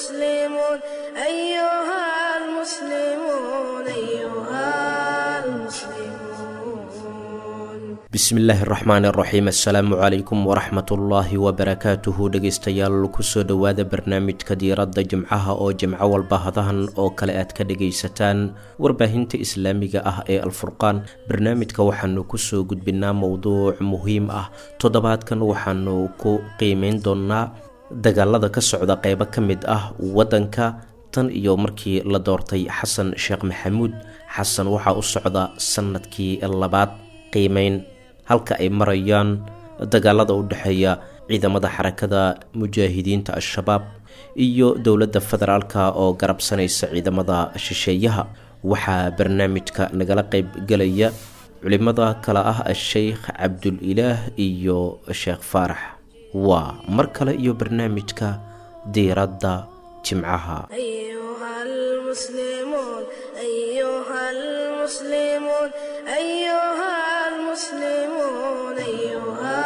المسلمون أيها المسلمون أيها المسلمون bismillaahi araxmaan araxiim assalaamu calaykum waraxmatullaahi wabarakaatuhu dhegaystayaal kusoo dhowaada barnaamijka diiradda jimcaha oo jimco walba hadahan oo kale aad ka dhagaysataan warbaahinta islaamiga ah ee alfurqaan barnaamijka waxaanu kusoo gudbinaa mowduuc muhiim ah toddobaadkan waxaanu ku qiimeyn doonaa dagaalada ka socda qeybo ka mid ah waddanka tan iyo markii la doortay xasan sheekh maxamuud xasan waxaa u socda sanadkii labaad qiimeyn halka ay marayaan dagaalada u dhexeeya ciidamada xarakada mujaahidiinta al-shabaab iyo dowladda federaalka oo garabsanaysa ciidamada shisheeyaha waxaa barnaamijka nagala qeyb gelaya culimada kale ah a-sheykh cabdul-ilaah iyo sheekh faarax waa mar kale iyo barnaamijka diiradda jimcaha أيها المسلمون أيها المسلمون أيها المسلمون أيها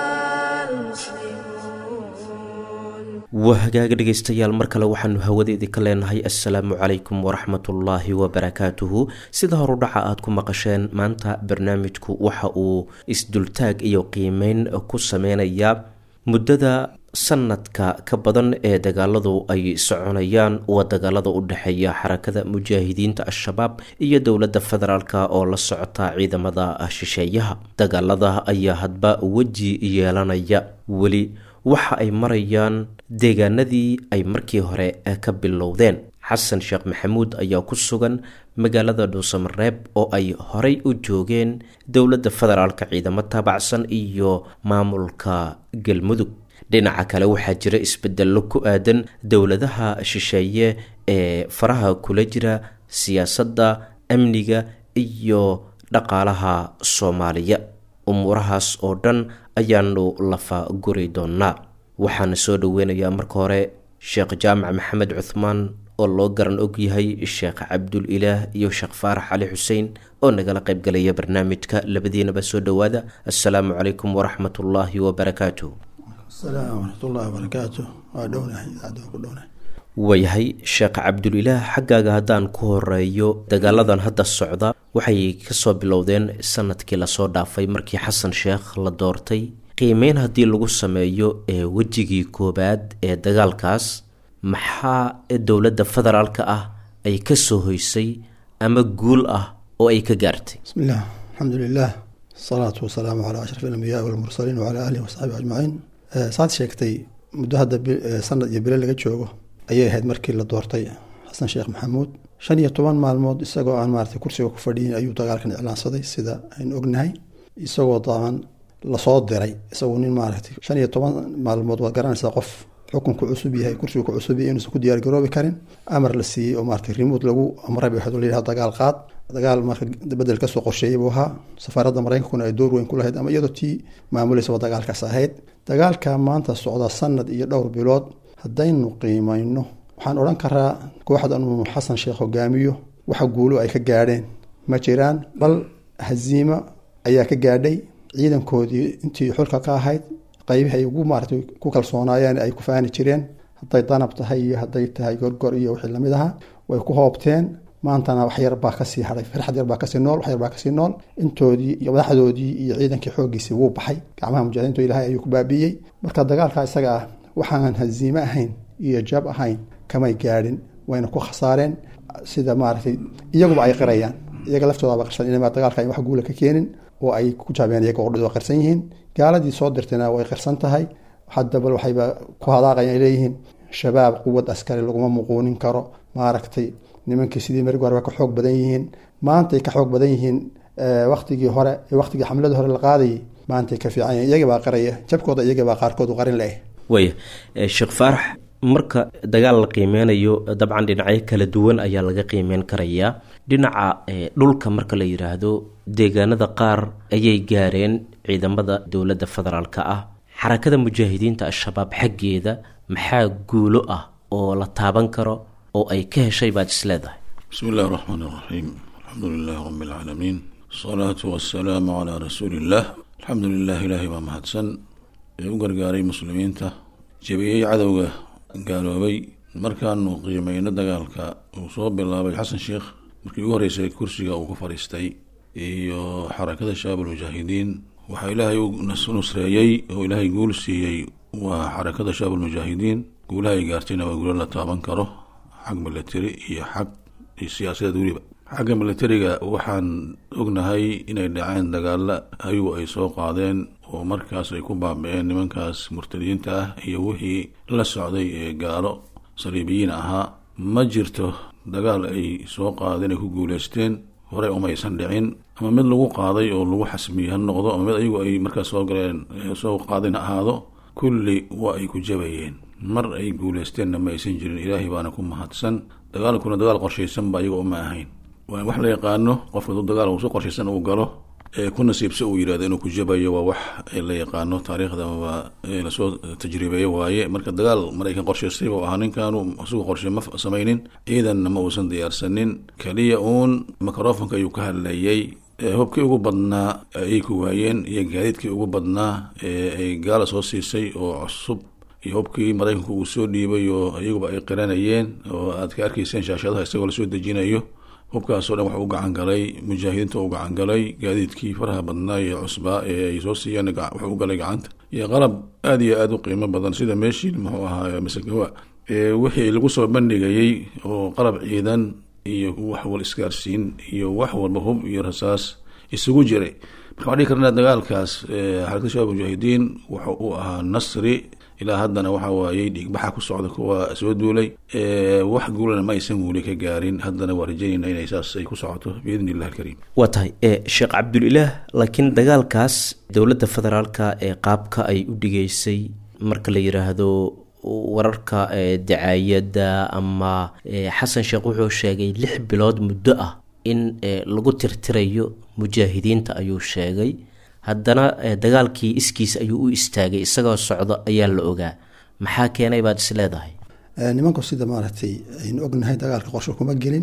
المسلمون waa hagaaga dhegaystayaal mar kale waxaanu hawadeedii ka leenahay assalaamu calaykum waraxmatullaahi wabarakaatuhu sida horudhaca aad ku maqasheen maanta barnaamijku waxa uu isdultaag iyo qiimeyn ku sameynayaa muddada sanadka ka badan ee dagaaladu ay soconayaan waa dagaalada u dhexeeya xarakada mujaahidiinta al-shabaab iyo dowladda federaalk oo la socota ciidamada shisheeyaha dagaalada ayaa hadba weji yeelanaya weli waxa ay marayaan deegaanadii ay markii hore ka bilowdeen xasan sheekh maxamuud ayaa ku sugan magaalada dhuusamareeb oo ay horey u joogeen dowladda federaalka ciidamo taabacsan iyo maamulka galmudug dhinaca kale waxaa jira isbedello ku aadan dowladaha shisheeye ee faraha kula jira siyaasadda amniga iyo dhaqaalaha soomaaliya umuurahaas oo dhan ayaanu lafa guri doonaa waxaana soo dhoweynayaa marka hore sheekh jaamac maxamed cuthmaan oo loo garan og yahay sheekh cabdul ilaah iyo sheekh faarax cali xuseen oo nagala qaybgalaya barnaamijka labadiinaba soo dhowaada assalaamu calaykum waraxmatullaahi wabarakaatuh asalaamu waraxmatullahi wabarakaatu waa dhownahay idaacadda waa ku dhownahay waayahay sheekh cabdulilaah xaggaaga haddaan ku horeeyo dagaaladan hadda socda waxay kasoo bilowdeen sanadkii lasoo dhaafay markii xasan sheekh la doortay qiimeyn haddii lagu sameeyo ee wejigii koobaad ee dagaalkaas maxaa dowladda federaalka ah ay kasoo hoysay ama guul ah oo ay ka gaartay bismi illah alxamdu lilah asalaatu wasalaamu calaa ashraf alambiyaai walmursaliin wacalaa aalihi wasaxbihi ajmaciin saad sheegtay muddo hadda sanad iyo bile laga joogo ayay ahayd markii la doortay xasan sheekh maxamuud shan iyo toban maalmood isagoo aan maarata kursiga ku fadhiyin ayuu dagaalkan iclaansaday sida aynu ognahay isagoo daaban lasoo diray isagoo nin maaragtay shan iyo toban maalmood waad garanaysaa qof xukunku cusub yahay kursigu ku cusub yahay inuusan ku diyaargaroobi karin amar la siiyey oo maarata remote lagu amray bay waxaa layidhaha dagaal qaad dagaal marka bedel kasoo qorsheeyay buu ahaa safaaradda maraykankuna ay door weyn ku lahayd ama iyadoo tii maamuleysaba dagaalkaas ahayd dagaalka maanta socda sanad iyo dhowr bilood haddaynu qiimayno waxaan odhan karaa kooxdan uu xasan sheekh hogaamiyo waxa guulo ay ka gaadheen ma jiraan bal haziimo ayaa ka gaadhay ciidankoodii intii xulka ka ahayd qeybihi ay ugu maaratay ku kalsoonaayeen ay ku faani jireen hadday danab tahay iyo hadday tahay gorgor iyo wixii lamid ahaa way ku hoobteen maantana wax yar baa kasii haday farxad yar baa kasii nool wax yar baa kasii nool intoodii iyo madaxdoodii iyo ciidankii xooggiisii wuu baxay gacmaha mujaahidiinto ilahay ayuu ku baabiiyey marka dagaalka isaga ah waxaan haziime ahayn iyo jab ahayn kamay gaadhin wayna ku khasaareen sida maaragtay iyaguba ay qirayaan iyaga laftoodaaba qirsan inay dagaalka ay wax guula ka keenin oo ay ku jaabeen iyaga oo dhidoo qirsan yihiin gaaladii soo dirtayna way qirsan tahay haddaba waxayba ku hadaaqayan ay leeyihiin shabaab quwad askari laguma muquunin karo maaragtay nimankii sidii marigi hore ka xoog badan yihiin maantay ka xoog badan yihiin waktigii hore waktigii xamladii hore la qaadayay maantay ka fiican yihin iyagii baa qaraya jabkooda iyagii baa qaarkood u qarin leh waaya sheekh faarax marka dagaal la qiimeynayo dabcan dhinacyo kala duwan ayaa laga qiimeyn karayaa dhinaca dhulka marka la yiraahdo deegaanada qaar ayay gaareen ciidamada dowladda federaalka ah xarakada mujaahidiinta al-shabaab xaggeeda maxaa guulo ah oo la taaban karo oo ay ka heshay baad is leedahay bismi illahi raxmaan iraxiim alxamdu lilahi rabi alcaalamiin asalaatu wasalaamu calaa rasuuli illah alxamdu lilah ilaahay baa mahadsan ee u gargaaray muslimiinta jebiyey cadowga gaaloobay markaanu qiimeyno dagaalka uu soo bilaabay xasan sheekh markii ugu horreysay kursiga uu ku fadhiistay iyo xarakada shabaab almujaahidiin waxaa ilaahay u nusreeyey oo ilaahay guul siiyey waa xarakada shabaab almujaahidiin guulaha ay gaartayna waa guulo la taaban karo xag military iyo xag iyo siyaasadeed weliba xagga militariga waxaan ognahay inay dhaceen dagaalo ayagu ay soo qaadeen oo markaas ay ku baabi-een nimankaas murtadiyiinta ah iyo wixii la socday ee gaalo saliibiyiin ahaa ma jirto dagaal ay soo qaadeen ay ku guuleysteen horey umaysan dhicin ama mid lagu qaaday oo lagu xasmiyey ha noqdo ama mid ayagu ay markaas soo galeen soo qaadeen ha ahaado kulli waa ay ku jabayeen mar ay guuleysteenna ma aysan jirin ilaahay baana ku mahadsan dagaalkuna dagaal qorshaysanba ayaga uma ahayn waa wax la yaqaano qofka duu dagaal uu si qorshaysan uu galo ee ku nasiibsa uu yidhahdo inuu ku jabayo waa wax la yaqaano taariikhda amaba lasoo tajribeeyo waaye marka dagaal maraykan qorshaystay buu ahaa ninkaanu isagu qorshe ma samaynin ciidanna ma uusan diyaarsanin keliya uun microfonka ayuu ka hadlayay hubkii ugu badnaa ayay ku waayeen iyo gaadiidkii ugu badnaa ee ay gaala soo siisay oo cusub iyo hubkii maraykanku uu soo dhiibay oo iyaguba ay qiranayeen oo aad ka arkayseen shaashadaha isagoo lasoo dejinayo hubkaasoo dhan waxu u gacan galay mujaahidiinta u gacan galay gaadiidkii faraha badnaa iyo cusbaa ee ay soo siiyeen wuxuu u galay gacanta iyo qalab aada iyo aada u qiimo badan sida meeshii muxuu ahaa masagawa wixii lagu soo bandhigayey oo qalab ciidan iyo wax wal isgaarsiin iyo wax walba hub iyo rasaas isugu jiray marka waxaan dhihi karnaa dagaalkaas xarakada shabaab mujaahidiin wuxuu u ahaa nasri ilaa haddana waxa waayey dhiigbaxa ku socda kuwa soo duulay wax guulana ma aysan weli ka gaarin haddana waa rajaynayna inay saas ay ku socoto biidni illah alkariim waa tahay sheekh cabdulilaah laakiin dagaalkaas dowladda federaalka ee qaabka ay u dhigeysay marka la yiraahdo wararka dacaayadda ama xasan sheekh wuxuu sheegay lix bilood muddo ah in lagu tirtirayo mujaahidiinta ayuu sheegay haddana dagaalkii iskiis ayuu u istaagay isagoo socdo ayaa la ogaa maxaa keenay baad is leedahay nimanku sida maaragtay aynu ognahay dagaalka qorsho kuma gelin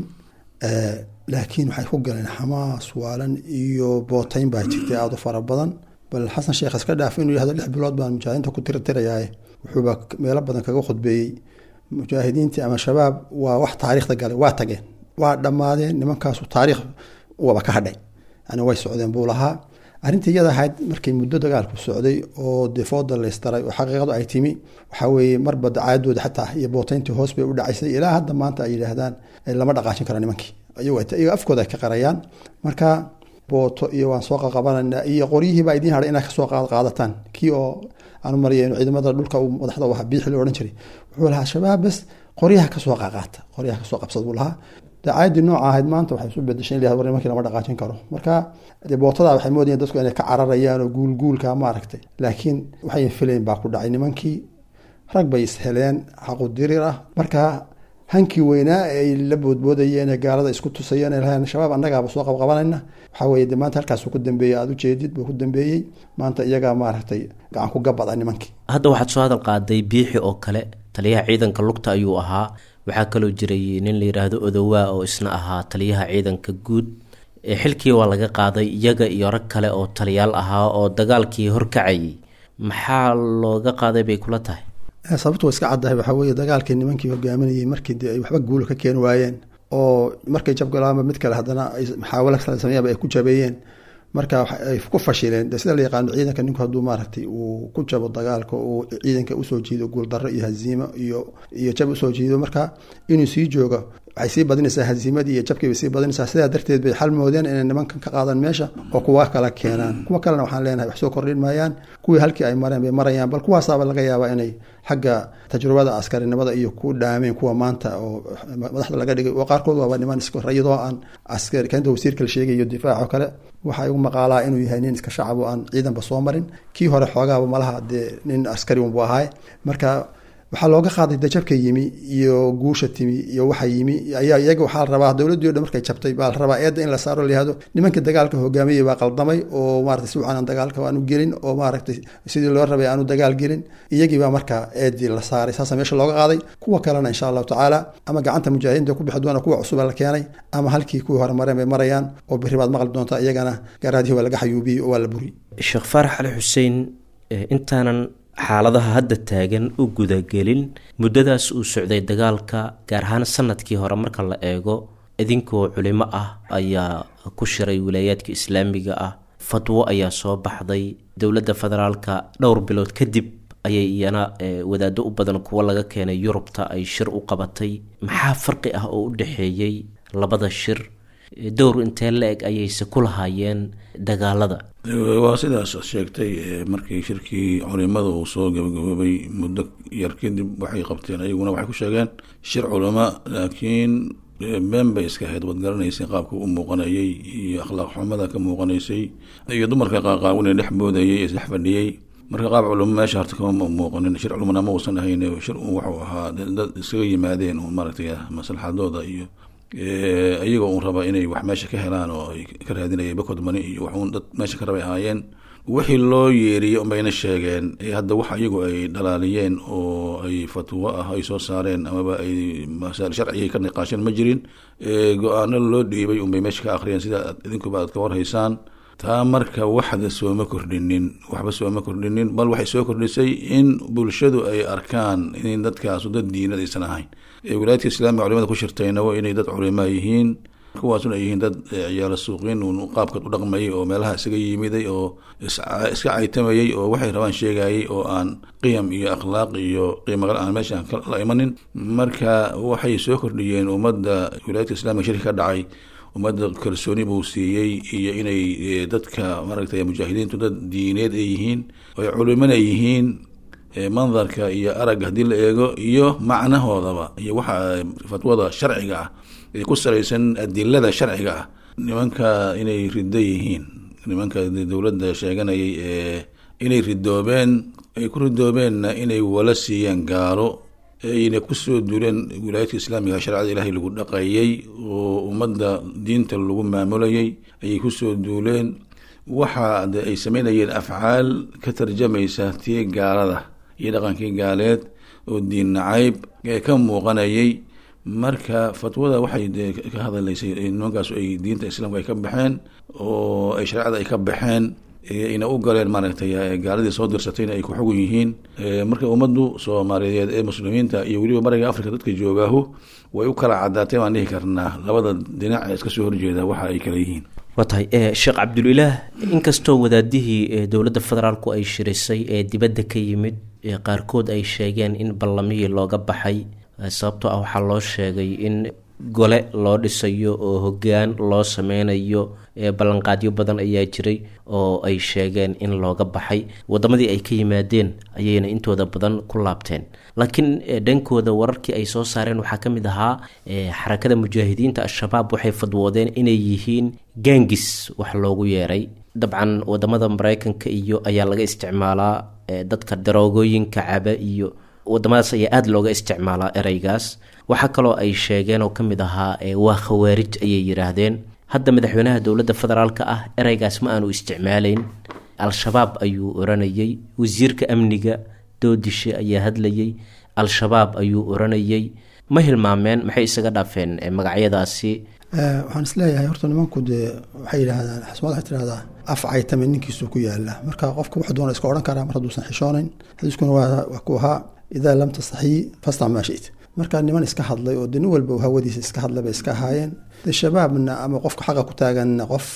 laakiin waxay ku galeen xamaas waalan iyo booteyn baa jirtay aada u fara badan bal xasan sheekh iska dhaaf inuu yihahdo lix bilood baan mujaahidiinta ku tirtirayaaye wuxuuba meelo badan kaga khudbeeyey mujaahidiintii ama shabaab waa wax taariikhda galay waa tageen waa dhammaadeen nimankaasu taariikh waba ka hadhay yani way socdeen buu lahaa arrintii iyada ahayd markay muddo dagaalku socday oo defooda laystaray oo xaqiiqadu ay timi waxaa weeye marba dacaadooda xataa iyo booteyntii hoos bay u dhacaysay ilaa hadda maanta ay yidhaahdaan lama dhaqaajin karo nimankii iyago afkooda ay ka qarayaan marka booto iyo waan soo qaqabanana iyo qoryihiibaa idiin hadhay inaad kasoo qaadataan kii oo aanu marya ciidamada dhulka madaxda waxa biixi la odhan jiray wuxuu lahaa shabaab bes qoryaha kasoo qaqaata qoryaha kasoo qabsad buu lahaa dacaayadii nooca ahayd maanta waxay isu bedeshay in war nimankii lama dhaqaajin karo marka dee bootada waxay moodayeen dadku inay ka cararayaan oo guulguulka maaragtay laakiin waxay filayn baa ku dhacay nimankii rag bay isheleen xaqu dirir ah marka hankii weynaa ee ay la boodboodayeen ee gaalada isku tusayeen ee lahayn shabaab annagaaba soo qabqabanayna waxaa weeye de maanta halkaasuu ku dambeeyey aada ujeedid buu ku dambeeyey maanta iyagaa maaragtay gacan ku gabada nimankii hadda waxaad soo hadal qaaday biixi oo kale taliyaha ciidanka lugta ayuu ahaa waxaa kaloo jiray nin la yidhaahdo odowaa oo isna ahaa taliyaha ciidanka guud xilkii waa laga qaaday iyaga iyo rag kale oo taliyaal ahaa oo dagaalkii horkacayay maxaa looga qaaday bay kula tahay sababtu waa iska caddahay waxaa weeye dagaalkii nimankii hogaaminayay markii de ay waxba guulo ka keeni waayeen oo markay jabgalaama mid kale haddana ay maxaawalo kala sameeyaanba ay ku jabeeyeen marka ay ku fashileen de sida la yaqaano ciidanka ninku hadduu maaragtay uu ku jabo dagaalka uu ciidanka usoo jiido guuldarro iyo haziimo iyo iyo jab usoo jiido marka inuu sii joogo waxay sii badinaysaa haziimadii iyo jabkii bay sii badinaysaa sidaa darteed bay xal moodeen inay nimankan ka qaadan meesha oo kuwa kala keenaan kuwa kalena waxaan leenahay wax soo kordhin maayaan kuwii halkii ay mareen bay marayaan bal kuwaasaaba laga yaabaa inay xagga tajrubada askarinimada iyo ku dhaameen kuwa maanta oo madaxda laga dhigay oo qaarkood waaba niman iyadoo aan askari kanta wasiirka la sheegayo difaac oo kale waxaa igu maqaalaa inuu yahay nin iska shacab oo aan ciidanba soo marin kii hore xoogaaba malaha dee nin askari unbu ahaay marka waxaa looga qaaday dajabka yimi iyo guusha timi iyo waxa yimi ayaa iyaga waxaa la rabaa dowladdii o dhan markay jabtay baa la rabaa eedda in la saaro layihahdo nimankii dagaalka hogaamayay baa qaldamay oo maratay si wacan aan dagaalka aanu gelin oo maaragtay sidii loo rabay aanu dagaal gelin iyagii baa markaa eeddii la saaray saasa meesha looga qaaday kuwa kalena insha allahu tacaala ama gacanta mujaahidiinta ku bixi doona kuwa cusuba la keenay ama halkii kuwii hore mareen bay marayaan oo berri baad maqli doontaa iyagana garaadihii waa laga xayuubiyey oo waa la buriyey sheekh faarax ali xuseen intaanan xaaladaha hadda taagan u gudagelin muddadaas uu socday dagaalka gaar ahaan sanadkii hore marka la eego idinkoo culimo ah ayaa ku shiray wilaayaadka islaamiga ah fatwo ayaa soo baxday dowladda federaalka dhowr bilood kadib ayay iyana wadaado u badan kuwa laga keenay yurubta ay shir u qabatay maxaa farqi ah oo u dhexeeyey labada shir dowr intee la-eg ayayse ku lahaayeen dagaalada waa sidaas sheegtay markii shirkii culimada uu soo gabagaboobay muddo yar kadib waxay qabteen ayaguna waxay ku sheegeen shir culamo laakiin been bay iska ahayd waad garanaysay qaabka u muuqanayay iyo akhlaaq xumada ka muuqanaysay iyo dumarka qaaqaawin ee dhex boodayay ee isdhex fadhiyey marka qaab culamo meesha horta kama muuqanin shir culumana ma uusan ahayn shir wuxuu ahaa dad iskaga yimaadeen oo maaragtay maslaxadooda iyo iyagoo uun raba inay wax meesha ka helaan oo ay ka raadinayay bakod mani iyo waxuun dad meesha ka rabay ahaayeen wixii loo yeeriyey unbayna sheegeen hadda wax iyagu ay dhalaaliyeen oo ay fatwo ah ay soo saareen amaba ay masaal sharciga ka niqaasheen ma jirin go-aano loo dhiibay unbay meesha ka akhriyeen sida idinkuba aad ka warhaysaan taa marka waxda sooma kordhinin waxba sooma kordhinin bal waxay soo kordhisay in bulshadu ay arkaan in dadkaasu dad diinad aysan ahayn wilaayadka islamiga culimada ku shirtayna waa inay dad culimaa yihiin kuwaasuna ay yihiin dad ciyaalo suuqiin uun qaabka u dhaqmayay oo meelaha isaga yimiday oo iska caytamayay oo waxay rabaan sheegayay oo aan qiyam iyo akhlaaq iyo qiimagal aan meesha la imanin marka waxay soo kordhiyeen ummadda wilaayadka islamiga shirka ka dhacay ummadda kalsooni buu siiyey iyo inay dadka maaragtay mujaahidiintu dad diineed ay yihiin oy culimana yihiin mandarka iyo aragga haddii la eego iyo macnahoodaba iyo waxa fatwada sharciga ah ee ku salaysan adilada sharciga ah nimanka inay riddo yihiin nimanka dowladda sheeganayay ee inay ridoobeen ay ku ridoobeenna inay wala siiyeen gaalo ayna kusoo duuleen wilaayadka islaamiga shareecada ilaahay lagu dhaqayay oo ummadda diinta lagu maamulayay ayay kusoo duuleen waxa de ay sameynayeen afcaal ka tarjamaysa tii gaalada iyo dhaqankii gaaleed oo diin nacayb ee ka muuqanayay marka fatwada waxay de ka hadalaysay nimankaas ay diinta islaamka ay ka baxeen oo ay shareecada ay ka baxeen ina u galeen maaragtay gaaladii soo dirsatayna ay ku xugun yihiin marka ummaddu soomaaliyeed ee muslimiinta iyo weliba bariga africa dadka joogaahu way u kala cadaatay baan dhihi karnaa labada dhinac ee iska soo horjeeda waxa ay kala yihiin waa tahay sheekh cabdulilaah inkastoo wadaadihii dowladda federaalku ay shirisay ee dibadda ka yimid qaarkood ay sheegeen in ballamihii looga baxay sababtoo ah waxaa loo sheegay in gole loo dhisayo oo hoggaan loo sameynayo ballanqaadyo badan ayaa jiray oo ay sheegeen in looga baxay wadamadii ay ka yimaadeen ayayna intooda badan ku laabteen laakiin dhankooda wararkii ay soo saareen waxaa ka mid ahaa xarakada mujaahidiinta al-shabaab waxay fadwoodeen inay yihiin gaangis wax loogu yeeray dabcan wadamada mareykanka iyo ayaa laga isticmaalaa dadka daroogooyinka caba iyo wadamadaas ayaa aada looga isticmaalaa ereygaas waxaa kaloo ay sheegeen oo ka mid ahaa waa khawaarij ayay yidhaahdeen hadda madaxweynaha dowladda federaalka ah ereygaas ma aanu isticmaaleyn al-shabaab ayuu oranayay wasiirka amniga doodishe ayaa hadlayay al-shabaab ayuu oranayay ma hilmaameen maxay isaga dhaafeen magacyadaasi waxaan isleeyahay horta nimanku dee waxay yidhaahdaan xasmad waxay tidhahdaa af caytame ninkiisu ku yaala marka qofka wuxuu doona iska odhan karaa mar hadduusan xishoonayn xadiiskuna waa ku ahaa idaa lam tastaxii fastac maa shit marka niman iska hadlay oo de nin walba hawadiisa iska hadlay bay iska ahaayeen de shabaabna ama qofka xaqa ku taaganna qof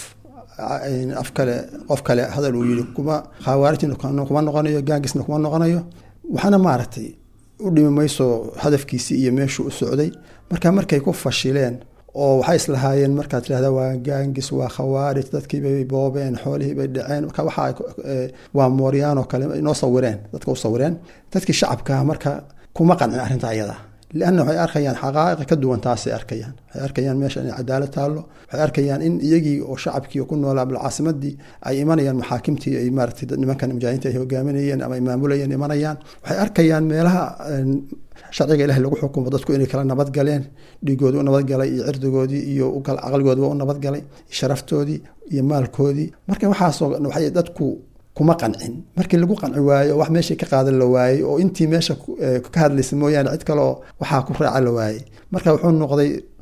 af kale qof kale hadal uu yidhi kuma khawaarijna kuma noqonayo gaangisna kuma noqonayo waxaana maaragtay u dhimi mayso hadafkiisii iyo meeshuu u socday marka markay ku fashileen oo waxay islahaayeen markaad tirahda waa gaangis waa khawaarij dadkiibay boobeen xoolihii bay dhaceen marka waxa waa mooryaanoo kale inoo sawireen dadka u sawireen dadkii shacabkaa marka kuma qancin arrinta ayada lianna waxay arkayaan xaqaa'iq ka duwan taasay arkayaan waxay arkayaan meesha inay cadaalad taallo waxay arkayaan in iyagii oo shacabkii ku noolaa balcaasimadii ay imanayaan maxaakimtii ay maaratay nimankan mujaahidiinta ay hogaaminayeen ama ay maamulayeen imanayaan waxay arkayaan meelaha sharciga ilahi lagu xukumo dadku inay kala nabadgaleen dhiigoodii u nabadgalay iyo cirdigoodii iyo caqligoodiba u nabadgalay sharaftoodii iyo maalkoodii marka waxaasoo waxay dadku kuma qancin markii lagu qanci waayo wax meeshii ka qaadan la waayey oo intii meesha ka hadlaysa mooyaane cid kaleoo waxaa ku raaca la waayey marka wuxuu noqday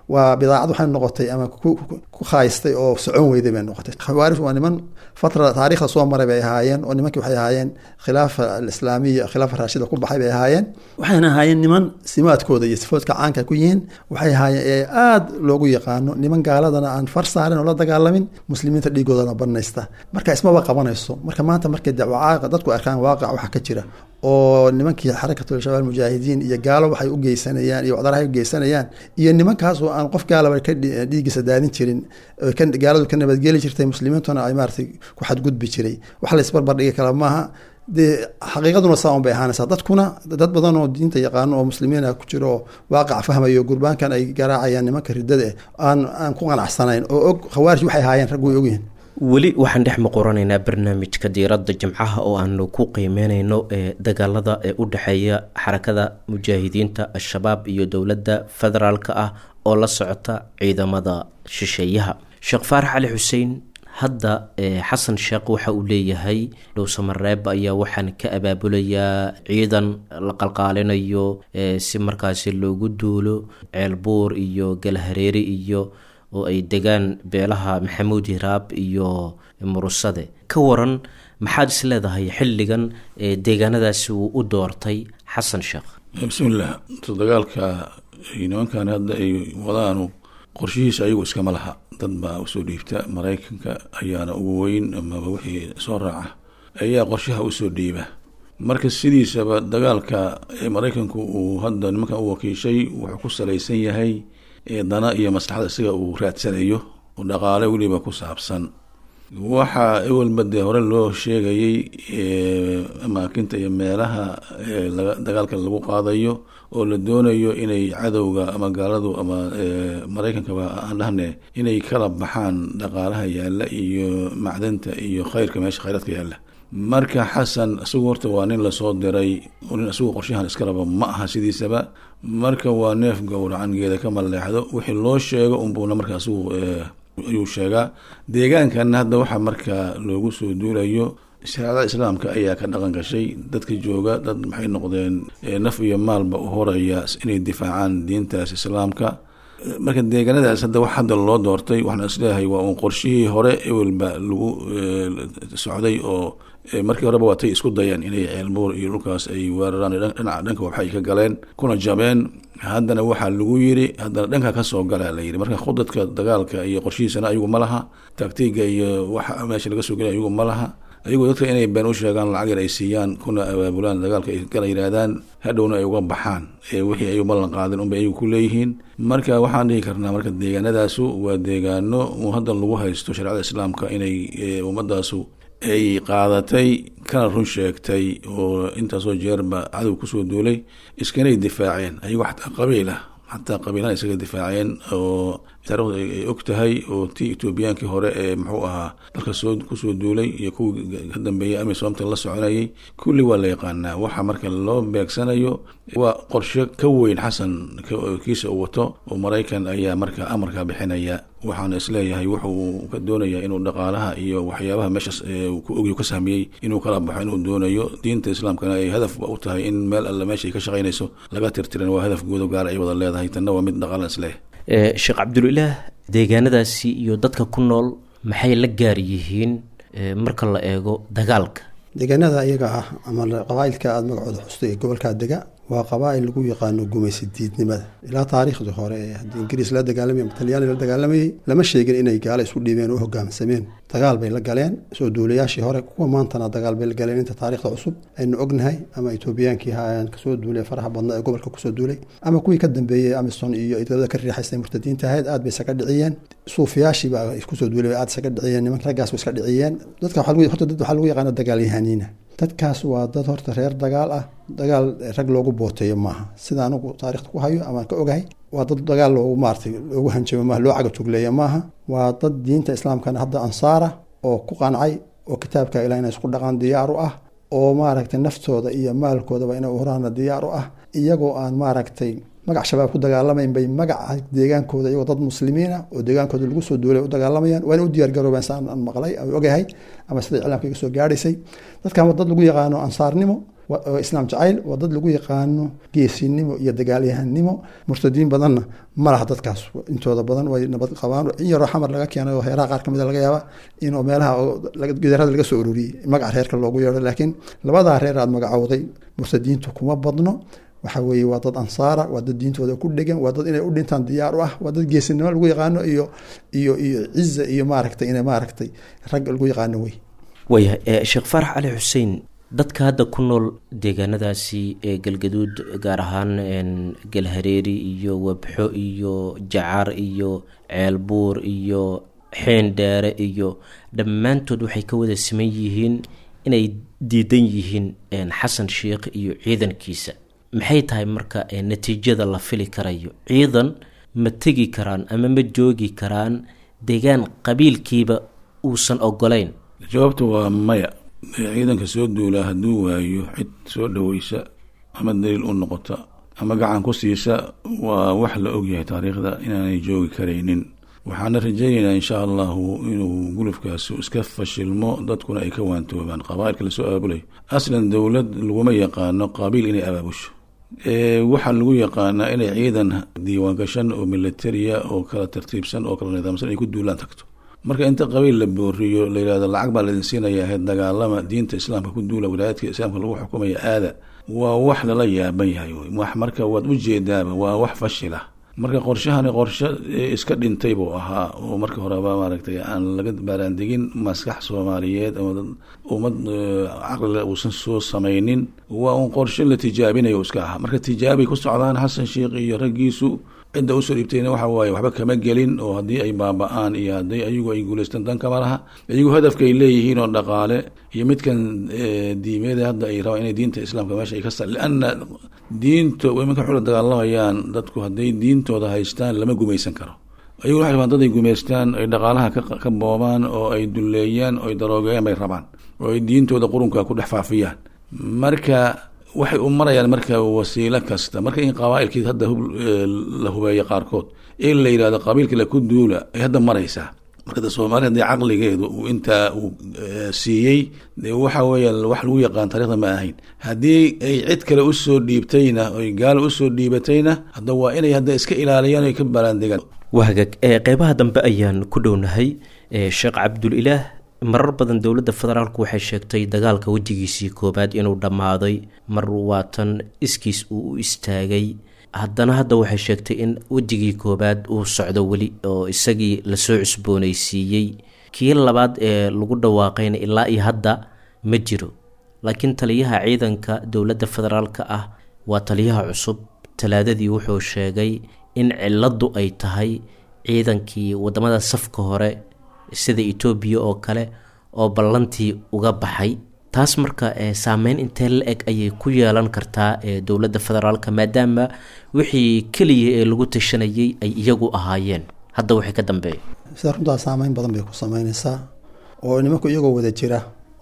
waa bidaacad waxay noqotay ama ku khaayistay oo socon weyday bay noqotay khawaarij waa niman fatra taariikhda soo maray bay ahaayeen oo nimankii waxay ahaayeen khilaafa alislaamiya khilaafa raashida ku baxay bay ahaayeen waxayna ahaayeen niman simaadkooda iyo sifoodka caanka ku yihiin waxay ahaayeen ee aada loogu yaqaano niman gaaladana aan far saarin oo la dagaalamin muslimiinta dhiigoodana banaysta marka ismaba qabanayso marka maanta markay dadku arkaan waaqac waxa ka jira oo nimankii xarakatul shabaab mujaahidiin iyo gaalo waxay u geysanayaan iyo wacdarahay u geysanayaan iyo nimankaas oo aan qof gaalaba ka dhiigiisa daadin jirin gaaladu ka nabadgeli jirtay muslimiintuna ay maaratay ku xadgudbi jiray wax la isbarbardhigi kala maaha dee xaqiiqaduna saa un bay ahaanaysaa dadkuna dad badan oo diinta yaqaano oo muslimiina ku jiro oo waaqac fahmayo gurbaankan ay garaacayaan nimanka ridada aan aan ku qanacsanayn oo og khawaarij waxay ahaayeen rag way ogyihin weli waxaan dhex muquranaynaa barnaamijka diiradda jimcaha oo aanu ku qiimeyneyno ee dagaalada ee u dhexeeya xarakada mujaahidiinta al-shabaab iyo dowladda federaalka ah oo la socota ciidamada shisheeyaha sheekh faarax cali xuseen hadda xasan sheekh waxa uu leeyahay dhowsamareeb ayaa waxaan ka abaabulayaa ciidan la qalqaalinayo si markaasi loogu duulo ceelbuur iyo galhareeri iyo oo ay degaan beelaha maxamuud hiraab iyo murusade ka waran maxaad is leedahay xilligan deegaanadaasi uu u doortay xasan sheekh bismillaah dagaalka nimankan hadda ay wadaanu qorshihiisa ayagu iskama laha dad baa usoo dhiibta maraykanka ayaana ugu weyn amaba wixii soo raaca ayaa qorshaha usoo dhiiba marka sidiisaba dagaalka maraykanku uu hadda nimankan u wakiishay wuxuu ku salaysan yahay dana iyo maslaxada isaga uu raadsanayo oo dhaqaale weliba ku saabsan waxaa ewelba dee hore loo sheegayay amaakinta iyo meelaha dagaalka lagu qaadayo oo la doonayo inay cadowga ama gaaladu ama maraykankaba aan dhahne inay kala baxaan dhaqaalaha yaalla iyo macdanta iyo khayrka meesha khayraadka yaalla marka xasan isagu horta waa nin lasoo diray nin isagu qorshahan iska raba ma aha sidiisaba marka waa neef gowracan geeda ka maleexdo wixii loo sheego unbuuna marka isagu ayuu sheegaa deegaankanna hadda waxaa marka loogu soo duulayo shareecada islaamka ayaa ka dhaqan gashay dadka jooga dad maxay noqdeen naf iyo maalba u horaya inay difaacaan diintaas islaamka marka deegaanadaas hadda wax hadda loo doortay waxaan isleeyahay waa uun qorshihii hore ewelba lagu socday oo markii horeba waatay isku dayeen inay ceelbuur iyo dhulkaas ay weeraraan dhinaca dhanka waxay ka galeen kuna jabeen haddana waxaa lagu yiri haddana dhanka kasoo gala la yiri marka khudadka dagaalka iyo qorshihiisana ayagu ma laha taktiga iyo waxa meesha laga soo gelay ayagu ma laha ayagu dadka inay been u sheegaan lacag yar ay siiyaan kuna abaabulaan dagaalka ay kala yidhaahdaan hadhowna ay uga baxaan wixii ay ballan qaadeen unbay ayagu ku leeyihiin marka waxaan dhihi karnaa marka deegaanadaasu waa deegaano uu hadda lagu haysto shareecada islaamka inay ummadaasu ay qaadatay kana run sheegtay oo intaasoo jeerba cadow kusoo duulay iskanay difaaceen ayagoo xataa qabiil ah xataa qabiilahan isaga difaaceen oo taarikhdu ay og tahay oo tii etoobiyaankii hore ee muxuu ahaa dalka soo kusoo duulay iyo kuwii ka dambeeyay amisoomta la soconayay kulli waa la yaqaanaa waxa marka loo beegsanayo waa qorshe ka weyn xasan kiisa uu wato oo maraykan ayaa marka amarka bixinaya waxaana isleeyahay wuxuu ka doonayaa inuu dhaqaalaha iyo waxyaabaha meeshaas ku ogyo ka sahmiyey inuu kala baxo inuu doonayo diinta islaamkana ay hadaf u tahay in meel alle meesha ay ka shaqaynayso laga tirtiran waa hadaf guudo gaara ay wada leedahay tanna waa mid dhaqaalan isleeyahay sheekh cabdulilaah deegaanadaasi iyo dadka ku nool maxay la gaar yihiin marka la eego dagaalka deegaanada iyaga ah ama qabaailka aada magacooda xustay ee gobolkaa dega waa qabaa-il lagu yaqaano gumaysi diidnimada ilaa taariikhdii hore ee haddii ingiriis la dagaalamay ama talyaani la dagaalamayey lama sheegin inay gaalo isu dhiibeen oo hogaamsameen dagaal bay la galeen soo duulayaashii hore kuwa maantana dagaal bay la galeen inta taarikhda cusub aynu ognahay ama etoobiyaankii haayaan kasoo duulay faraha badna ee gobolka kusoo duulay ama kuwii ka dambeeyey amison iyo idlada ka riixaysay murtadiinta ahayd aad bay isaga dhiciyeen suufiyaashiiba kusoo duulay aad isaga dhiciyeen nimanka raggaas iska dhiciyeen dadka horta dad waxaa lagu yaqaana dagaalyahaniina dadkaas waa dad horta reer dagaal ah dagaal rag loogu booteeyo maaha sida anigu taarikhda ku hayo ama ka ogahay waa dad dagaal loogu maaratay loogu hanjabo maaha loo cagatugleeya maaha waa dad diinta islaamkana hadda ansaara oo ku qancay oo kitaabka ilah inay isku dhaqaan diyaar u ah oo maaragtay naftooda iyo maalkoodaba inay uhuraana diyaar u ah iyagoo aan maaragtay magac shabaab ku dagaalamayn bay magaca deegaankooda iyagoo dad muslimiina oo deegaankooda lagu soo duulay u dagaalamayaan waa ina u diyaar garoobeen saan aan maqlay aan ogahay ama sida iclaamka iga soo gaadhaysay dadkan waa dad lagu yaqaano ansaarnimo oo islaam jacayl waa dad lagu yaqaano geesinimo iyo dagaalyahanimo murtadiin badanna ma laha dadkaas intooda badan way nabad qabaan in yaroo xamar laga keenay oo heeraha qaar kamid laga yaaba inuu meelaha gidarada laga soo ururiyey magaca reerka loogu yeedho laakiin labadaa reer aad magacowday murtadiintu kuma badno waxa weeye waa dad ansaara waa dad diintooda ku dhegan waa dad inay u dhintaan diyaar u ah waa dad geesinimo lagu yaqaano iyo iyo iyo ciza iyo maaragtay ina maaragtay rag lagu yaqaano wey waayahay sheekh faarax cali xuseen dadka hadda ku nool deegaanadaasi ee galgaduud gaar ahaan galhareeri iyo wabxo iyo jacaar iyo ceelbuur iyo xeendheere iyo dhammaantood waxay ka wada siman yihiin inay diidan yihiin xasan sheikh iyo ciidankiisa maxay tahay marka natiijada la fili karayo ciidan ma tegi karaan ama ma joogi karaan deegaan qabiilkiiba uusan ogolayn jawaabta waa maya ciidanka soo duulaa hadduu waayo cid soo dhaweysa ama daliil u noqota ama gacan ku siisa waa wax la ogyahay taariikhda inaanay joogi karaynin waxaana rajaynaynaa insha allahu inuu gulufkaasi iska fashilmo dadkuna ay ka waantoobaan qabaailka lasoo abaabulayo aslan dowlad laguma yaqaano qabiil inay abaabusho waxaa lagu yaqaanaa inay ciidan diiwaangashan oo militaria oo kala tartiibsan oo kala nidaamsan ay ku duulaan tagto marka inta qabiil la booriyo la yihahdo lacag baa laidin siinaya ahayd dagaalama diinta islaamka ku duula wilaayadka islaamka lagu xukumaya aada waa wax lala yaaban yahay wax marka waad ujeedaaba waa wax fashila marka qorshahani qorshe iska dhintay buu ahaa oo marka horeba maaragtay aan laga baaraandegin maskax soomaaliyeed ama ummad caqlile uusan soo samaynin waa un qorshe la tijaabinayo iska ahaa marka tijaabay ku socdaan xasan sheikh iyo raggiisu cidda usoo dhiibtayna waxa waaye waxba kama gelin oo haddii ay baaba-aan iyo haddii ayagu ay guulaystaan dan kama laha iyagu hadafkaay leeyihiin oo dhaqaale iyo midkan diimeeda hadda ay rabaan inay diinta islaamka meesha ay ka sa lianna diinta imanka xula dagaalamayaan dadku hadday diintooda haystaan lama gumaysan karo ayagu waxay rabaan dad ay gumaystaan ay dhaqaalaha ka boobaan oo ay dulleeyaan oo ay daroogeeyaan bay rabaan oo ay diintooda qurunka ku dhex faafiyaan marka waxay u marayaan marka wasiilo kasta marka in qabaailkii hadda la hubeeyo qaarkood in la yidhahdo qabiilkii laku duula ay hadda maraysaa marka de soomaaliya hadii caqligeedu uu intaa uu siiyey de waxa weeya wax lagu yaqaan taarikhda ma ahayn haddii ay cid kale usoo dhiibtayna oy gaalo usoo dhiibatayna hadda waa inay hadda iska ilaaliyaan oy ka baraandegaan wahagag qeybaha dambe ayaan ku dhownahay sheekh cabdulilaah marar badan dowladda federaalku waxay sheegtay dagaalka wejigiisii koowaad inuu dhammaaday mar waatan iskiis uu u istaagay haddana hadda waxay sheegtay in wejigii koowaad uu socdo weli oo isagii lasoo cusboonaysiiyey kii labaad ee lagu dhawaaqayna ilaa iyo hadda ma jiro laakiin taliyaha ciidanka dowladda federaalka ah waa taliyaha cusub talaadadii wuxuu sheegay in ciladu ay tahay ciidankii wadamada safka hore sida etoobiya oo kale oo ballantii uga baxay taas marka saameyn intee la eg ayay ku yeelan kartaa dowladda federaalka maadaama wixii keliya ee lagu tashanayay ay iyagu ahaayeen hadda waxay ka dambeeya sida runtaa saameyn badan bay ku sameyneysaa oo nimanku iyagoo wada jira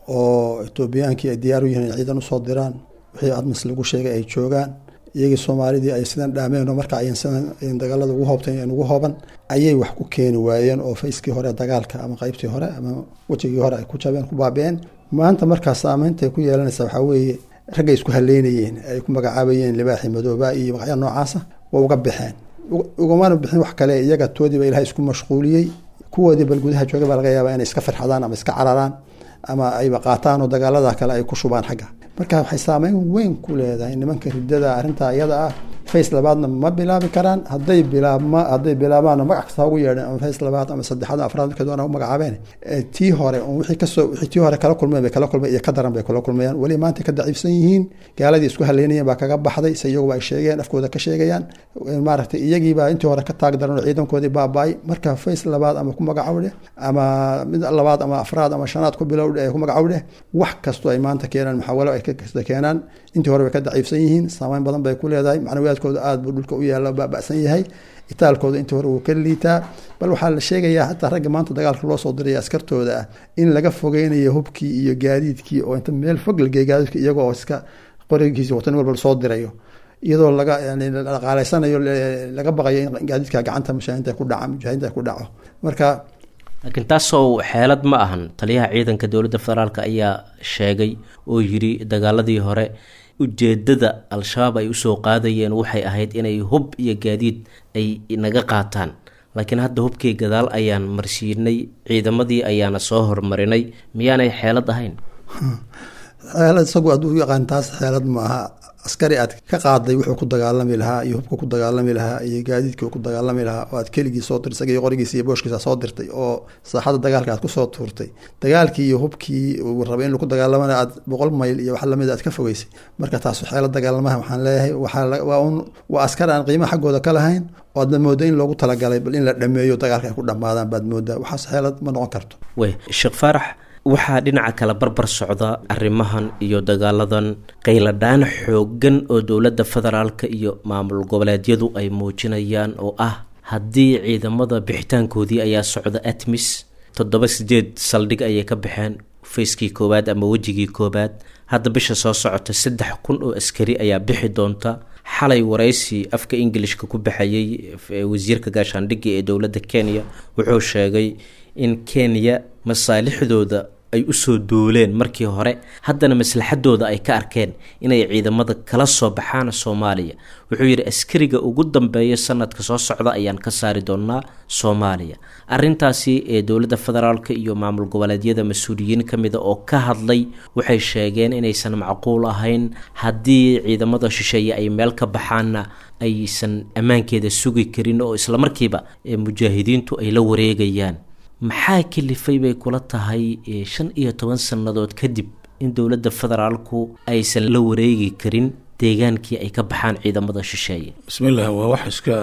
oo etoobiyaankii ay diyaar u yihiin in ciidan usoo diraan wixii admis lagu sheegay ay joogaan iyagii soomaalidii ay sidan dhaameen oo marka ayan sidan dagaalada ugu hoobtay ugu hooban ayay wax ku keeni waayeen oo fayskii hore dagaalka ama qeybtii hore ama wejigii hore ay ku jabeen ku baabeen maanta markaas saameynta ku yeelanaysa waxaa weeye raggay isku haleynayeen ay ku magacaabayeen libaaxi madooba iyo magacya noocaasa waa uga baxeen ugamana bixin wax kale iyaga toodiiba ilahay isku mashquuliyey kuwoodii bal gudaha jooga baa laga yaabaa inay iska farxadaan ama iska cararaan ama ayba qaataan oo dagaalada kale ay ku shubaan xagga marka waxay saameyn weyn ku leedahay nimanka ridada arrintaa iyada ah face labaadna ma bilaabi karaan haday bilaabma hadday bilaabaanna magac kasta ugu yeedheen ama face labaad ama saddexaad ama afraad markay doonaan u magacaabeen tii hore wixii kasoo wixii tii hore kala kulmeen bay kala kulmeen iyo ka daran bay kala kulmayaan weli maanta ka daciifsan yihiin gaaladii isku haleynayeen baa kaga baxday se iyaguba ay sheegeen afkooda ka sheegayaan maaragtay iyagiibaa intii hore ka taag daran oo ciidankoodii baaba-ay marka face labaad ama ku magacawdheh ama mid labaad ama afraad ama shanaad ku bilowdhe ku magacawdheh wax kastoo ay maanta keenaan maxawalo ay kasta keenaan intii hore bay ka daciifsan yihiin saameyn badan bay ku leedahay macnawiyaadkooda aada buu dhulka u yaalla baaba'san yahay itaalkooda intii hore wuu ka liitaa bal waxaa la sheegayaa hataa ragga maanta dagaalka loo soo diraya askartooda ah in laga fogeynayo hubkii iyo gaadiidkii oo inta meel fog lagey gaadiidka iyagoo iska qorigiisi watan walba lasoo dirayo iyadoo laga yani dhaqaaleysanayo laga baqayo in gaadiidka gacanta mushaahinta ku dhaca mujaahinta ku dhaco marka laakiin taasoo xeelad ma ahan taliyaha ciidanka dowladda federaalk ayaa sheegay oo yidhi dagaaladii hore ujeedada al-shabaab ay usoo qaadayeen waxay ahayd inay hub iyo gaadiid ay naga qaataan laakiin hadda hubkii gadaal ayaan marsiinay ciidamadii ayaana soo hormarinay miyaanay xeelad ahayn xeelad isagu aad u yaqaan taas xeelad ma aha askari aad ka qaaday wuxuu ku dagaalami lahaa iyo hubka ku dagaalami lahaa iyo gaadiidkii ku dagaalami lahaa oo aad keligii soo dirtay isaga iyo qorigiisa iyo booshkiisa soo dirtay oo saaxadda dagaalka aad kusoo tuurtay dagaalkii iyo hubkii uu rabay in lagu dagaalamana aad boqol mayl iyo wax lamid aad ka fogeysay marka taas xeelad dagaalamaha waxaan leeyahay waxaa un waa askar aan qiimo xaggooda ka lahayn oo aadna mooda in loogu talagalay bal in la dhameeyo dagaalka ay ku dhammaadaan baad moodaa waxaas xeelad ma noqon karto wey sheekh faarax waxaa dhinaca kale barbar socda arrimahan iyo dagaaladan qayladhaan xooggan oo dowladda federaalka iyo maamul goboleedyadu ay muujinayaan oo ah haddii ciidamada bixitaankoodii ayaa socda atmis toddoba sideed saldhig ayay ka baxeen fayskii koowaad ama wejigii koowaad hadda bisha soo socota saddex kun oo askari ayaa bixi doonta xalay waraysi afka ingilishka ku baxayay wasiirka gaashaandhigga ee dowladda kenya wuxuu sheegay in kenya masaalixdooda ay usoo duuleen markii hore haddana maslaxadooda ay ka arkeen inay ciidamada kala soo baxaan soomaaliya wuxuu yidhi askariga ugu dambeeya sanadka soo socda ayaan ka saari doonaa soomaaliya arintaasi ee dowladda federaalk iyo maamul goboleedyada mas-uuliyiin ka mida oo ka hadlay waxay sheegeen inaysan macquul ahayn haddii ciidamada shisheeye ay meel ka baxaanna aysan ammaankeeda sugi karin oo islamarkiiba mujaahidiintu ay la wareegayaan maxaa kalifay bay kula tahay shan iyo toban sannadood kadib in dowladda federaalku aysan la wareegi karin deegaankii ay ka baxaan ciidamada shisheeye bismillaah waa wax iska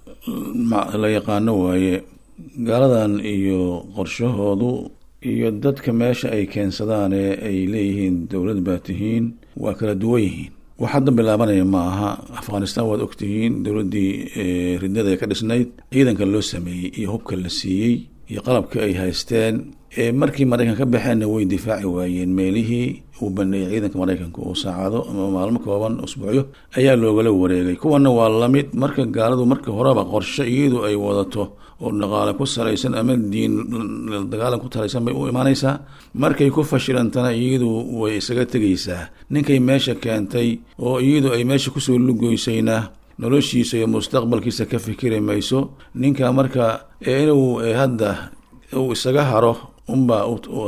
la yaqaano waaye gaaladan iyo qorshahoodu iyo dadka meesha ay keensadaan ee ay leeyihiin dowlad baa tihiin waa kala duwan yihiin wax hadda bilaabanaya ma aha afghanistan waad ogtihiin dowladdii ridnada ee ka dhisnayd ciidanka loo sameeyey iyo hubka la siiyey iyo qalabka ay haysteen markii maraykan ka baxeenna way difaaci waayeen meelihii uu baneeyey ciidanka maraykanka oo saacado ama maalmo kooban usbuucyo ayaa loogala wareegay kuwana waa lamid marka gaaladu marka horeba qorshe iyadu ay wadato oo dhaqaale ku salaysan ama diin dagaalan ku talaysan bay u imaanaysaa markay ku fashilantana iyadu way isaga tegaysaa ninkay meesha keentay oo iyadu ay meesha kusoo lugoysayna noloshiisa iyo mustaqbalkiisa ka fikiri mayso ninka marka inuu hadda uu isaga haro unbaa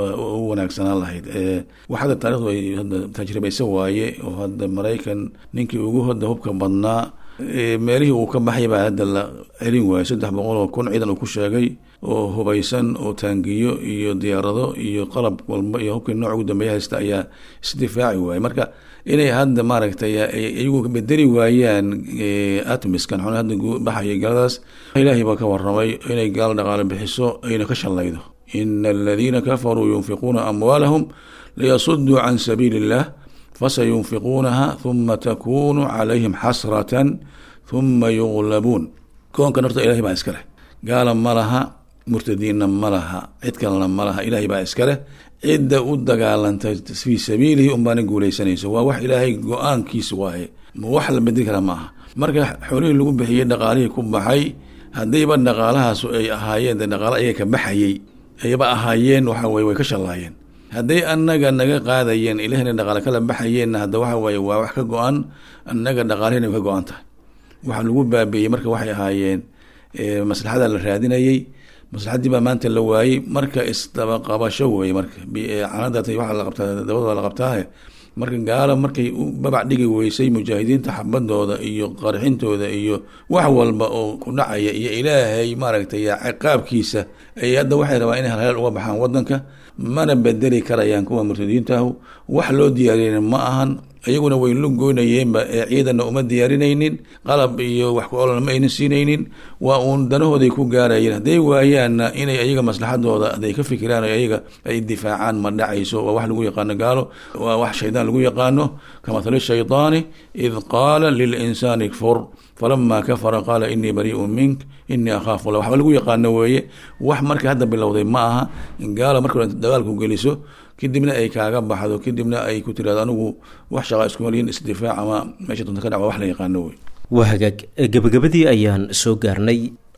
u wanaagsanaan lahayd wax hadda taarikhdu ay hadda tajribaysa waaye oo hadda maraykan ninkii ugu hoda hubka badnaa meelihii uu ka baxay baa hadda la celin waayay saddex boqol oo kun ciidan uu ku sheegay oo hubaysan oo taangiyo iyo diyaarado iyo qalab walba iyo hubkii nooc ugu dambeeya haysta ayaa isdifaaci waayay marka inay hadda maaragtay iyagu bedeli waayaan atmiskan xun hadda baxaya gaaladaas ilaahay baa ka waramay inay gaalo dhaqaale bixiso ayna ka shallaydo ina aladiina kafaruu yunfiquuna amwaalahum liyasuduu can sabiili illah fasayunfiquunaha huma takunu calayhim xasratan huma yuglabuun koonkan horta ilahay baa iska leh gaala ma laha murtadiinna ma laha cid kalena ma laha ilaahay baa iska leh cidda u dagaalanta fii sabiilihi unbaana guuleysanayso waa wax ilaahay go-aankiisa waaye wax la bedeli kara ma aha marka xoolihii lagu bixiyey dhaqaalihii ku baxay haddayba dhaqaalahaasu ay ahaayeen de dhaqaalo ayaga ka baxayey ayba ahaayeen waxa weye way ka shallaayeen hadday annaga naga qaadayeen ilahina dhaqaale kala baxayeenna hadda waxa waaye waa wax ka go-an annaga dhaqaalihina ka go-an tahay waxa lagu baabi'iyey marka waxay ahaayeen maslaxada la raadinayey maslaxadii baa maanta la waayey marka isdabaqabasho weye marka canada waa la qabtaa dabada la qabtaahe marka gaalo markay u babac dhigi weysay mujaahidiinta xabadooda iyo qarxintooda iyo wax walba oo ku dhacaya iyo ilaahay maaragtay ciqaabkiisa ay hadda waxay rabaan inay halheel uga baxaan wadanka mana bedeli karayaan kuwa murtadiintaahu wax loo diyaariyeen ma ahan iyaguna way lu goynayeenba ee ciidanna uma diyaarinaynin qalab iyo wax ku olana ma aynan siinaynin waa uun danahooday ku gaarayeen hadday waayaanna inay ayaga maslaxadooda haday ka fikiraan ayaga ay difaacaan ma dhacayso waa wax lagu yaqaano gaalo waa wax shaydaan lagu yaqaano kamathali shaydaani id qaala lilinsaani kfur falama kafara qaala inii bariiun mink inii akhaafu la waxba lagu yaqaano weeye wax marka hadda bilowday ma aha in gaalo marka dagaalku geliso kadibna ay kaaga baxdo kadibna ay ku tiraado anigu wax shaqaa iskumaliyin isdifaac ama meesha dunta ka dhac waa wax la yaqaano wey waa hagaag gebagabadii ayaan soo gaarnay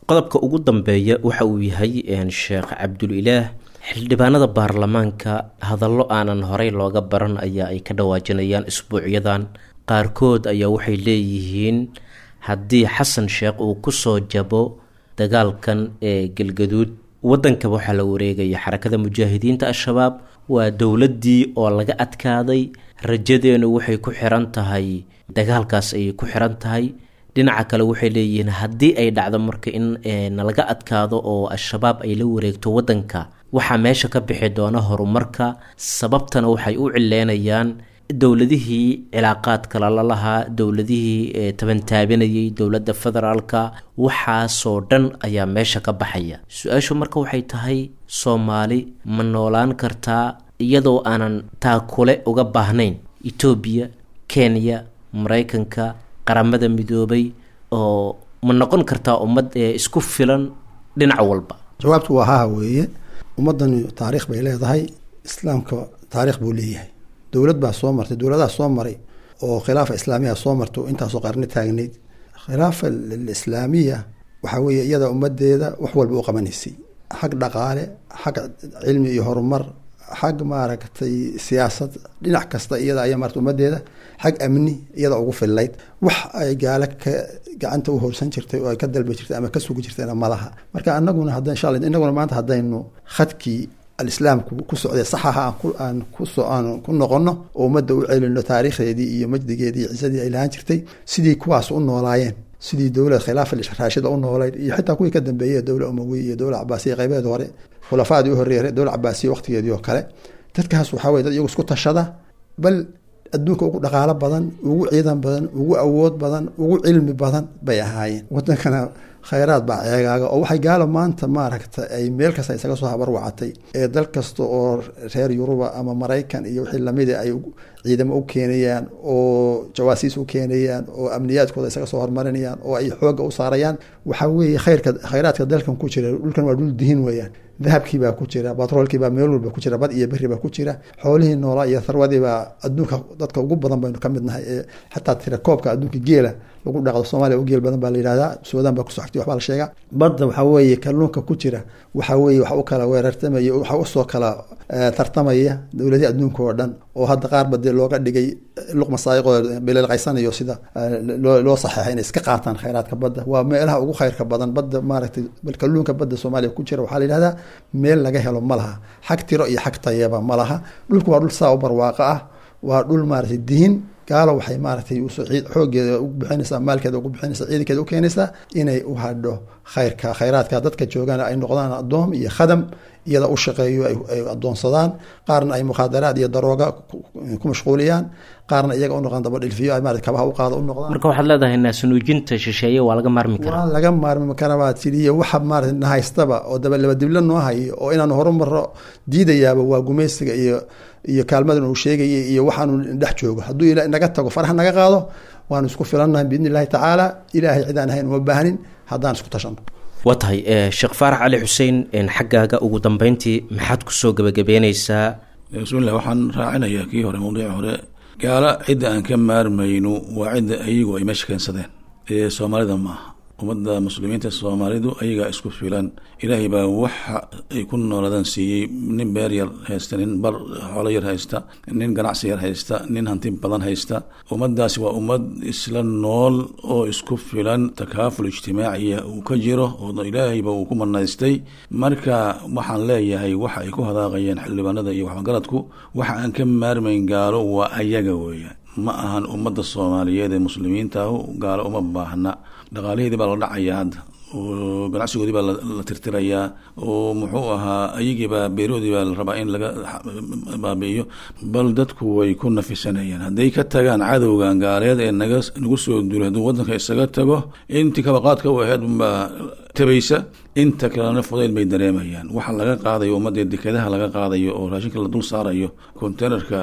qodobka ugu dambeeya waxa uu yahay sheekh cabdulilaah xildhibaanada baarlamaanka hadallo aanan horey looga baran ayaa ay ka dhawaajinayaan isbuucyadan qaarkood ayaa waxay leeyihiin haddii xasan sheekh uu kusoo jabo dagaalkan ee galgaduud waddanka waxaa la wareegaya xarakada mujaahidiinta al-shabaab waa dowladdii oo laga adkaaday rajadeenu waxay ku xiran tahay dagaalkaas ayay ku xiran tahay dhinaca kale waxay leeyihiin haddii ay dhacdo marka in nalaga adkaado oo al-shabaab ay la wareegto waddanka waxaa meesha ka bixi doona horumarka sababtana waxay u cileynayaan dowladihii cilaaqaadka lala lahaa dowladihii tabantaabinayay dowladda federaalka waxaasoo dhan ayaa meesha ka baxaya su-aashu marka waxay tahay soomaali ma noolaan kartaa iyadoo aanan taakule uga baahnayn etoobiya kenya maraykanka qaramada midoobay oo ma noqon kartaa ummad ee isku filan dhinac walba jawaabtu waa haha weeye ummaddani taariikh bay leedahay islaamka taariikh buu leeyahay dowlad baa soo martay dowladaha soo maray oo khilaafa islaamiya soo marto intaasoo qarni taagnayd khilaafa alislaamiya waxaa weeye iyada ummadeeda wax walba u qabanaysay xag dhaqaale xag cilmi iyo horumar xag maaragtay siyaasad dhinac kasta iyada ayaa marata ummadeeda xag amni iyada ugu fillayd wax ay gaalo ka gacanta u horsan jirtay oo ay ka dalbi jirtay ama ka sugi jirtayna malaha marka anaguna hadda insha alla inaguna maanta haddaynu khadkii alislaamku ku socday saxaha aan kuso aan ku noqono oo ummadda u celino taariikhdeedii iyo majdigeedii iyo cisadii ay lahaan jirtay sidii kuwaas u noolaayeen sidii dowlad khilaafa raashida u noolayd iyo xitaa kuwii ka dambeeyey dowla umawiya iyo dowla cabaasiya qaybeed hore khulafaadii u horreeyay dowla cabaasiya waqtigeedii oo kale dadkaas waxaa weye dad iyagu isku tashada bal adduunka ugu dhaqaalo badan ugu ciidan badan ugu awood badan ugu cilmi badan bay ahaayeen wadankana khayraad baa ceegaaga oo waxay gaalo maanta maaragta ay meel kasta isaga soo habarwacatay ee dal kasta oo reer yuruba ama maraykan iyo wixii lamida ay ciidamo u keenayaan oo jawaasiis u keenayaan oo amniyaadkooda isaga soo hormarinayaan oo ay xooga u saarayaan waxaa weeye khayrka khayraadka dalkan ku jira dhulkan waa dhul dihin weeyaan dahabkiibaa ku jira batroolkiibaa meel walba ku jira bad iyo beri baa ku jira xoolihii noolaa iyo tharwadiibaa adduunka dadka ugu badan baynu ka mid nahay ee xataa tira koobka adduunka geela lagu dhaqdo soomaaliya u geel badan baa la yihahdaa suudaan baa kusoo xigtay waxbaa la sheegaa badda waxaa weeye kalluunka ku jira waxaa weeye wax u kala weerartamaya waxa usoo kala tartamaya dowladii adduunka oo dhan oo hadda qaarba dee looga dhigay luqma saayiqoo bililqaysanayo sida loo saxeexay inay iska qaataan khayraadka badda waa meelaha ugu khayrka badan badda maaragtay bal kalluunka badda soomaaliya ku jira waxaa la yihahdaa meel laga helo ma laha xag tiro iyo xag tayaba ma laha dhulku waa dhul saa u barwaaqo ah waa dhul maaragtay diin gaalo waxay maaragtay xoogeeda ugu bixinaysaa maalkeeda ugu bixinaysaa ciidankeeda u keenaysaa inay u hadho khayrka khayraadka dadka joogaan ay noqdaan addoom iyo khadam iyada u shaqeeyo ay addoonsadaan qaarna ay mukhaadaraad iyo darooga ku mashquuliyaan qaarna iyaga u noqdaan dabadhilfiyo ay maarata kabaha u qaada u noqdaan marka waxaad leedahay naasunuujinta shisheeye waa laga maarmi karaa waa laga maarmi karaa baa tiriyo waxa maarata nahaystaba oo dabalaba dibla noo hayo oo inaanu horumaro diidayaaba waa gumaysiga iyo iyo kaalmadan uu sheegayay iyo waxaanu dhex joogo hadduu ila naga tago faraha naga qaado waanu isku filannahay biidni illahi tacaala ilaahay cidaan ahayn uma baahnin haddaan isku tashano waa tahay sheekh faarax cali xuseen xaggaaga ugu dambeyntii maxaad kusoo gebagabeyneysaa bismillah waxaan raacinayaa kii hore mawdiici hore gaala cidda aan ka maarmayno waa cidda ayagu ay meesha keensadeen ee soomaalida maaha ummadda muslimiinta soomaalidu ayagaa isku filan ilaahay baa waxa ay ku noolaadaan siiyey nin beer yar haysta nin bar xoolo yar haysta nin ganacsi yar haysta nin hanti badan haysta ummaddaasi waa ummad isla nool oo isku filan takaaful ijtimaaciya uu ka jiro oo ilaahayba uu ku manaystay marka waxaan leeyahay waxa ay ku hadaaqayeen xildhibaanada iyo waxgaradku waxa aan ka maarmayn gaalo waa ayaga weeyaan ma ahan ummadda soomaaliyeed ee muslimiintaahu gaalo uma baahna dhaqaalaheedii baa la dhacayaa hadda oo ganacsigoodii baa la tirtirayaa oo muxuu ahaa ayagiibaa beeroodii baa la rabaa in laga baabi'iyo bal dadku way ku nafisanayaan hadday ka tagaan cadowgan gaaleed ee naga nagu soo duulay hadduu waddanka isaga tago intii kabaqaadka u aheyd unbaa tabaysa inta kalena fudayd bay dareemayaan waxa laga qaadayo ummadda dekedaha laga qaadayo oo raashinka la dul saarayo containerka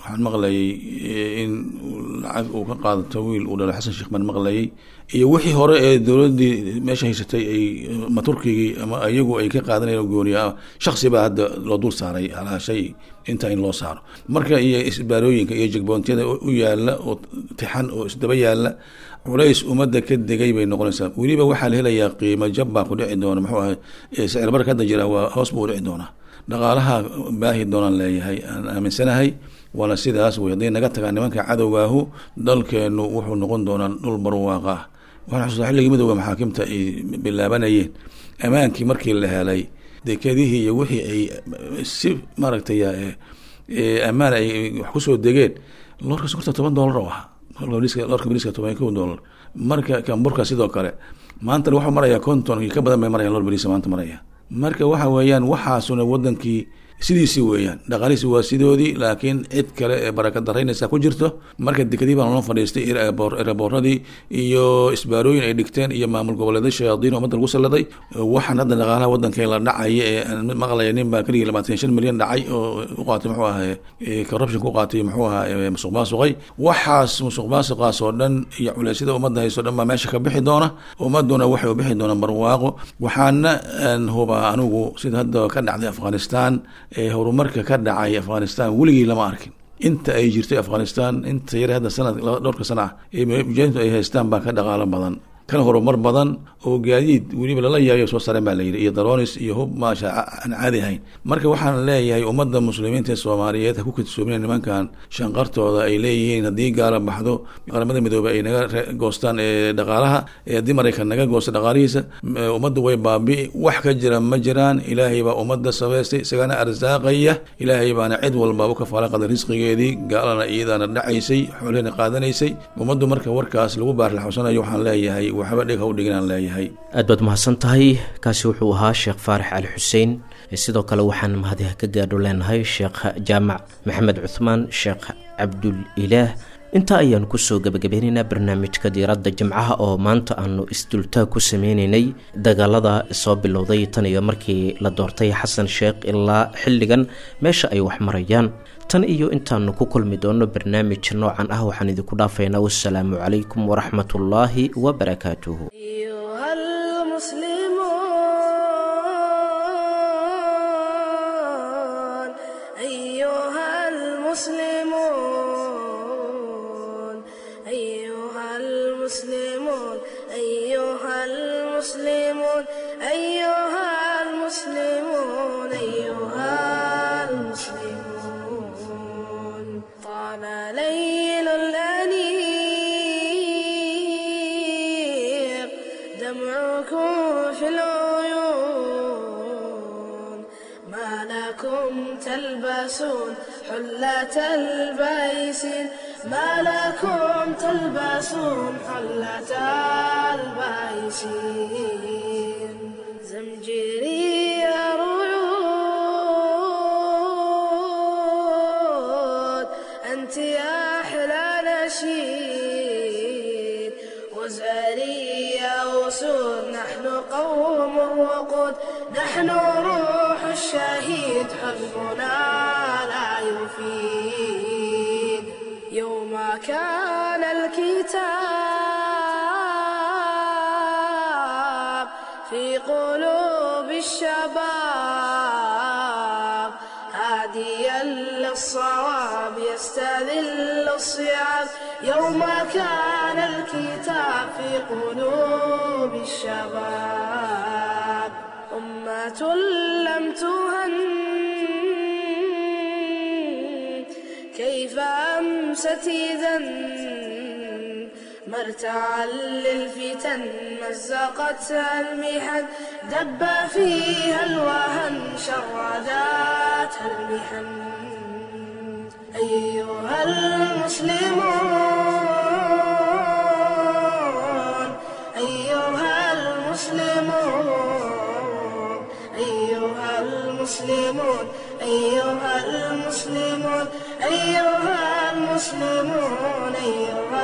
waxaan maqlayay in lacag uu ka qaadato wiil uu dhalo xasan sheekh baan maqlayay iyo wixii hore ee dowladdii meesha haysatay ay ma turkigii ama iyagu ay ka qaadanayeen gooniya shaksi baa hadda loo dul saaray halaa shay intaa in loo saaro marka iyo isbaarooyinka iyo jegboontiyada u yaala oo tixan oo isdaba yaala culays ummadda ka degay bay noqonaysaa weliba waxaa la helayaa qiimo jab baa ku dhici doona muxuu ahay sicir barka hadda jira waa hoos buu dhici doonaa dhaqaalaha baahi doonaan leeyahay aan aaminsanahay waana sidaas wey hadday naga tagaan nimanka cadowgaahu dalkeenu wuxuu noqon doonaa dhul barwaaqa ah waxaan xusuustaa xilligii midooda maxaakimta ay bilaabanayeen ammaankii markii la helay dekedihii iyo wixii ay si maaragtay ammaan ay wax kusoo degeen loorka sokorta toban dollar oo ahaa loorka bariiska toban kow dollar marka kamburka sidoo kale maantana waxuu marayaa konton iyo ka badan bay marayaan loor bariisa maanta maraya marka waxa weeyaan waxaasuna wadankii sidiisii weeyaan dhaqaalihiisi waa sidoodii laakiin cid kale ee baraka daraynaysa ku jirto marka dekadii baan loo fadhiistay eraboorradii iyo isbaarooyin ay dhigteen iyo maamul goboleeday shayaadiin ummadda lagu salladay waxaan hadda dhaqaalaha waddankee la dhacaya ee aan maqlaya nin baa keligii labaatan shan milyan dhacay oo u qaatay muxuu ahay corruption ku qaatay muxuu ahaa musuq maasuqay waxaas musuq maasuqaas oo dhan iyo culeysyada ummadda hayso dhan baa meesha ka bixi doona ummaduna waxay u bixi doonaan barwaaqo waxaana aan hubaa anigu sida hadda ka dhacday afghanistan ee horumarka ka dhacay afghanistan weligii lama arkin inta ay jirtay afghanistan inta yare hadda sanad dhowrka sana ah ee mujaahidiintu ay haystaan baa ka dhaqaalo badan kana horumar badan oo gaadiid weliba lala yaayo soo sareen baa layidhi iyo daronis iyo hub maasha aan caadi ahayn marka waxaan leeyahay ummadda muslimiinta ee soomaaliyeed ha ku kadsoomina nimankan shanqartooda ay leeyihiin haddii gaala baxdo qaramada midoobey ay naga goostaan ee dhaqaalaha ee haddii maraykan naga goosta dhaqaalihiisa ummadda way baabi'i wax ka jira ma jiraan ilaahay baa ummadda sabaystay isagana arsaaqaya ilaahay baana cid walba u kafaala qaday risqigeedii gaalana iyadaana dhacaysay xoolihina qaadanaysay ummaddu marka warkaas lagu baarlaxawsanayo waxaan leeyahay waxba dhig ha u dhiginaan leeyahay aad baad mahadsan tahay kaasi wuxuu ahaa sheekh faarax cali xuseen sidoo kale waxaan mahadiha ka gaadho leenahay sheekh jaamac maxamed cuthmaan sheekh cabdul ilaah intaa ayaan kusoo gebagabeynaynaa barnaamijka diiradda jimcaha oo maanta aanu isdultaag ku sameyneynay dagaalada soo bilowday tan iyo markii la doortay xasan sheekh ilaa xilligan meesha ay wax marayaan tan iyo intaanu ku kulmi doono barnaamij noocan ah waxaan idinku dhaafaynaa wasalaamu calaykum waraxmatullaahi wabarakaatuhu أيها المسلمون أيها المسلمون أيها المسلمون أيها المسلمون أيها المسلمون أيها المسلمون طال ليل الأنيق دمعكم في العيون ما لكم تلبسون حلة البيسين ما لكم تلبسون حلة البيسين زمجري ريود أنت يا أحلى نشيد وزاري يا أسود نحن قوم وقود نحن روح الشهيد حزبنا لا يفيد يوم كان الكتاب في قلوب الشباب هاديا للصواب يستذل الصيام يوم كان الكتاب في قلوب الشباب أمة لم تهن كيف أمست إذا مرتعا للفتن مزقتها المحن دب فيها الوهن شرداتها المحن أيها المسلمون أيها المسلمون أيها المسلمون أيها المسلمون أيها المسلمون أيها